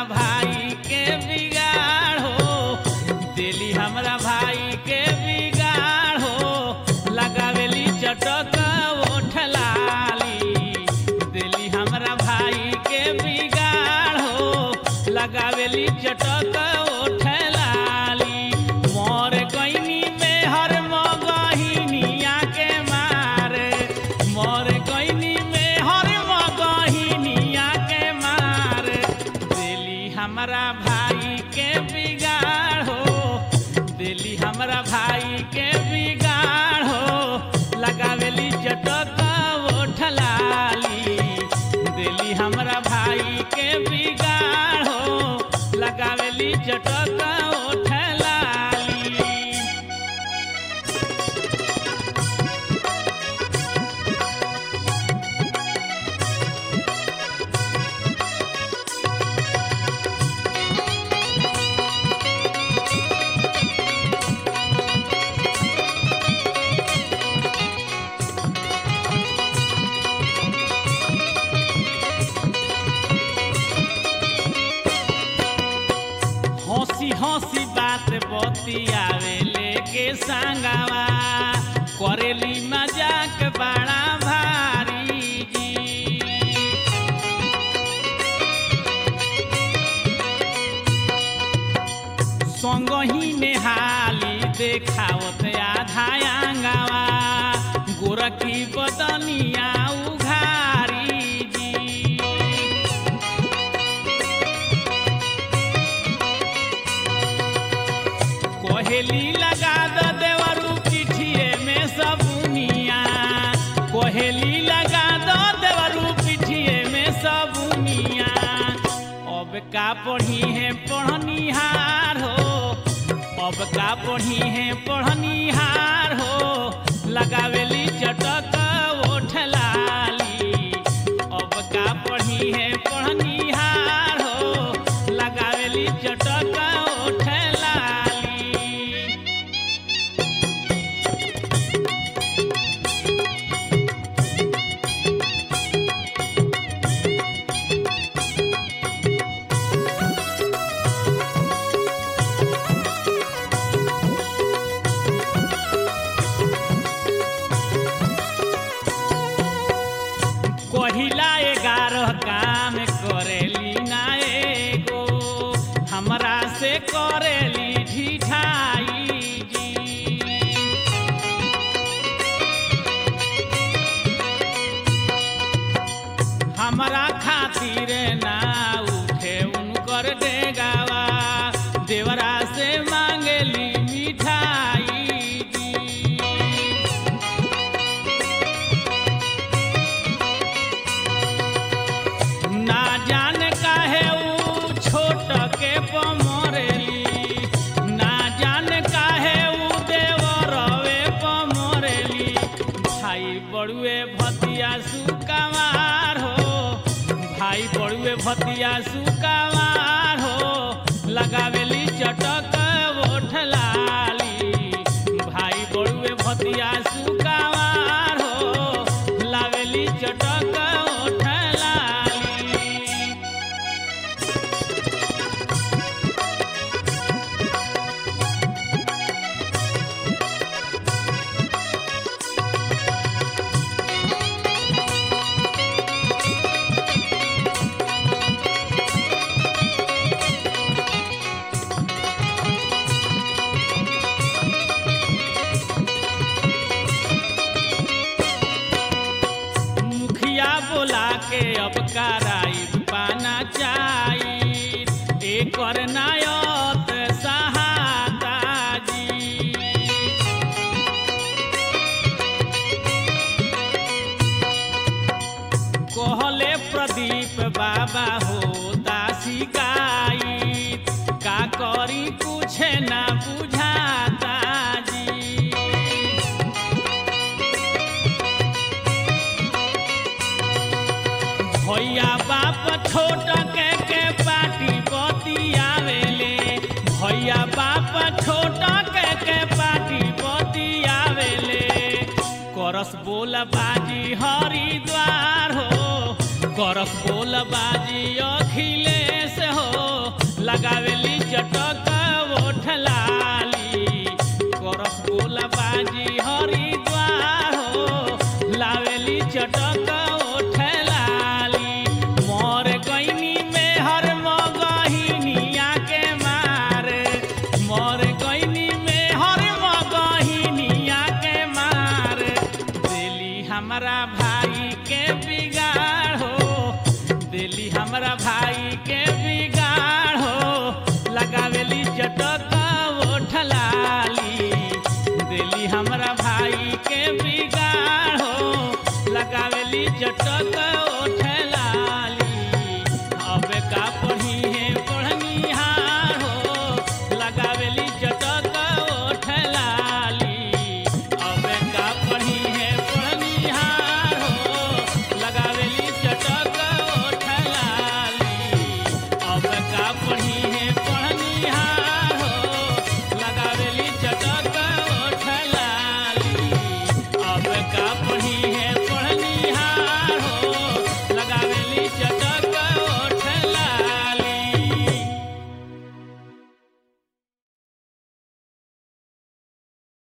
भाई के बिगाड़ हो दिली हमरा भाई के बिगाड़ हो लगावेली चटक ओठ लाली दिली हमरा भाई के बिगाड़ हो लगावेली चटक ओठ लाली मोर गईनी में हर मगहिनिया के मारे मोर गईनी में हर मगहिनिया के मारे दिली हमरा भाई के बिगाड़ हो दिली हमरा भाई के बिगाड़ हो लगावेली चटक ओठ लाली दिली हमरा भाई के बिगाड़ हो लगावेली चटक ओठ लाली हंसी हंसी बात बतियावे लेके संगवा करेली मजाक बड़ा भारी जी संगही नेहाली देखावत आधा आंगवा गोरखी बदनिया उघारी जी कोहेली लगा दो देवरू पिठिए में सबुनिया कोहेली लगा दो देवरू पिठिए में सबुनिया अब का पढ़ी है पढ़निहार हो अब का पढ़ी है पढ़निहार हो लगावेली चटक ओठ लाली अब का पढ़ी है पढ़निहार हो लगावेली चटक ओठ लाली कहिला ग्यारह काम करेली ना एगो हमरा से करेली ढिठाई जी हमरा खातिर ना उठे उनकर डेगावा देवरा से मांगली मिठाई जी ना जान काहे ऊ छोट के पमरेली ना जान काहे ऊ देवरवे पमरेली भाई बड़ुए भतिया सुकवार हो भाई बड़ुए भतिया सुकवार हो लगावेली चटक ओठ लाली भाई बड़ुए भतिया सुकवार हो लावेली चटक ओठ लाली मुखिया बोला के अब कराई पाना चाही एकर नायत सहाता जी कहले प्रदीप बाबा हो दासी गाई का करी कुछ ना बुझाता जी भैया बाप छोट के के पाटी बतियावेले भैया बाप छोट के के पाटी बतियावेले करस बोल बाजी हरिद्वार हो करस बोल बाजी अखिलेश हो लगावेली चटक ओठ लाली करस बोला बाजी हरिद्वार हो लावेली चटक ओठ लाली मोर गईनी में हर मगहिनिया के मारे मोर गईनी में हर मगहिनिया के मारे दिली हमारा भाई के बिगाड़ हो दिली हमारा भाई के बिगाड़ हो लगावेली चटक ओठ लाली दिली हमारा भाई के बिगाड़ हो लगावेली चटक